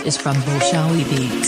is from Bolshawi Beats.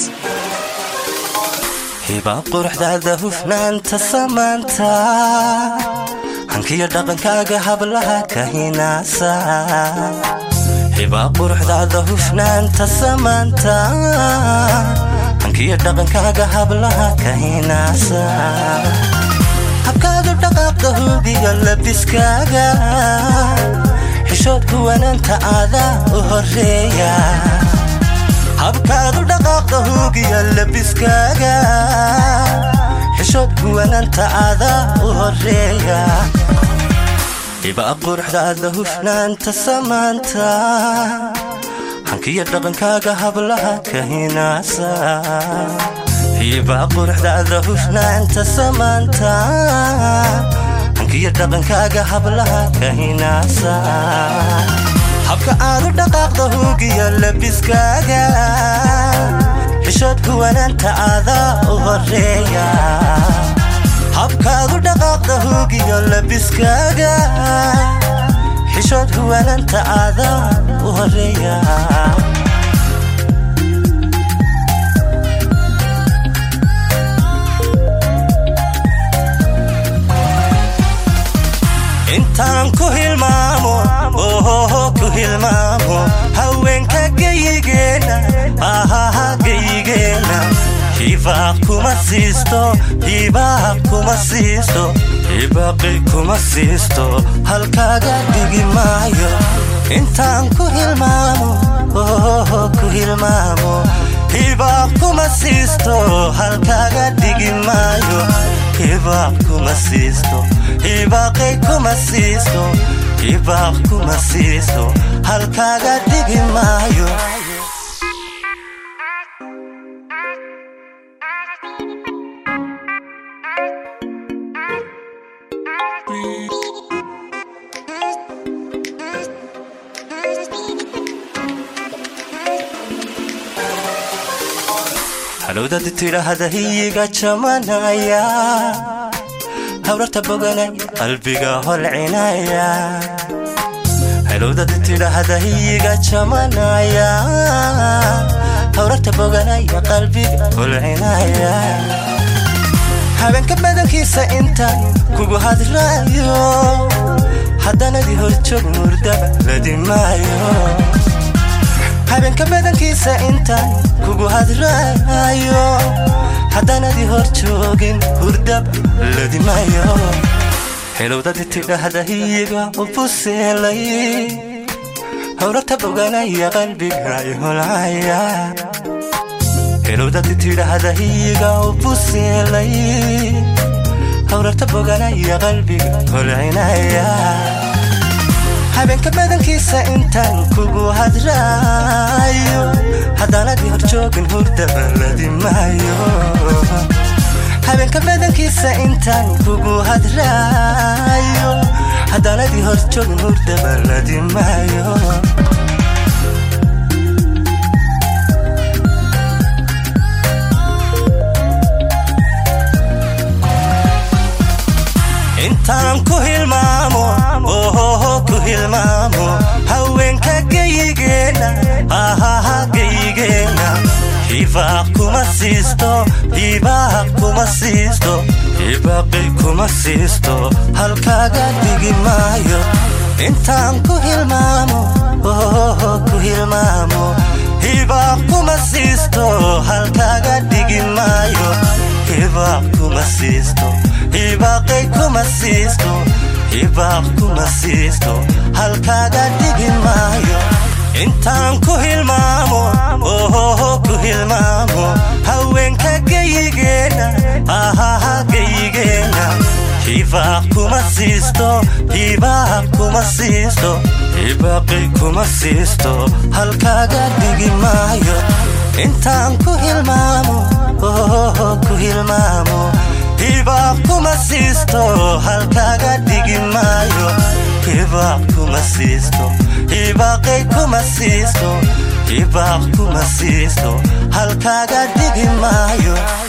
hibaab quruxdaada hufnaanta samaanta hankiyo dhaqankaaga hablaha ka hinaasa hibaab quruxdaada hufnaanta samaanta hankiyo dhaqankaaga hablaha ka hinaasa habkaadu dhaqaaqda hubiga labiskaaga xishoodku wanaanta aadaa u horeeya habkaadu dhaqaaqda hugiya labiskaaga xishoodku wanaanta aadaa u horeeya hibaa quruxdaada hufnaanta samaanta hankiyo dhaqankaaga hablaha ka hinaasa hibaa quruxdaada hufnaanta samaanta hankiyo dhaqankaaga hablaha ka hinaasa habka aadu dhaqaaqda hugiya labiskaaga xishoodku wanaanta aadaa u horeeya habkaadu dhaqaaqda hugiya labiskaaga xishoodku wanaanta aadaa u horeeya intaan ku hilmaamo ohoho ku hilmaamo haweenka geyigeena ahaha geyigeena hibaaq kuma siisto hibaaq kuma siisto hibaaqi kuma siisto halkaaga dhigi maayo intaan ku hilmaamo ohoho ku hilmaamo hibaaq kuma siisto halkaaga dhigi maayo hibaaq kuma siisto hibaaqay kuma siisto hibaaq kuma siisto halkaaga dhigi maayo halowdadi tidhaahda hiyiga jamanaya hawrarta boganay qalbiga holcinaya halowdadi tidhaahda hiyiga jamanaya hawrarta boganaya qalbiga holcinaya habeenka badankiisa intaan kugu hadlaayo haddanadii horjoog murdaba ladimaayo habeenka badankiisa intaan kugu hadlaayo haddanadii hor joogin hurdab ladimayo helowdadi tidhaahda hiyiga u buseelay howrarta boganaya qalbiga holcaya helowdadi tidhaahda hiyiga u buseelay howrarta boganaya qalbiga holcinaya habeenka badankiisa intaan kugu hadraayo haddanadii hor joogin hurdaba ladimaayo habeenka badankiisa intaan kugu hadraayo haddanadii hor joogin hurdaba ladimaayo intaan ku hilmaamo ohoho ku hilmaamo haweenka geyigeena ahaha geyigeena hibaaq kuma siisto hibaaq kuma siisto hibaaqi kuma siisto halkaaga dhigi maayo intaan ku hilmaamo ohoho ku hilmaamo hibaaq kuma siisto halkaaga dhigi maayo hibaaq kuma siisto hibaaqay kuma siisto hibaaq kuma siisto halkaaga dhigi maayo intaan ku hilmaamo ohoho ku hilmaamo haweenka geyigeena ahaha geyigeena hibaaq kuma siisto hibaaq kuma siisto hibaaqi kuma siisto halkaaga dhigi maayo intaan ku hilmaamo ohoho ku hilmaamo hibaaq kuma siisto halkaaga dhigi maayo hibaaq kuma siisto hibaaqay kuma siisto hibaaq kuma siisto halkaaga dhigi maayo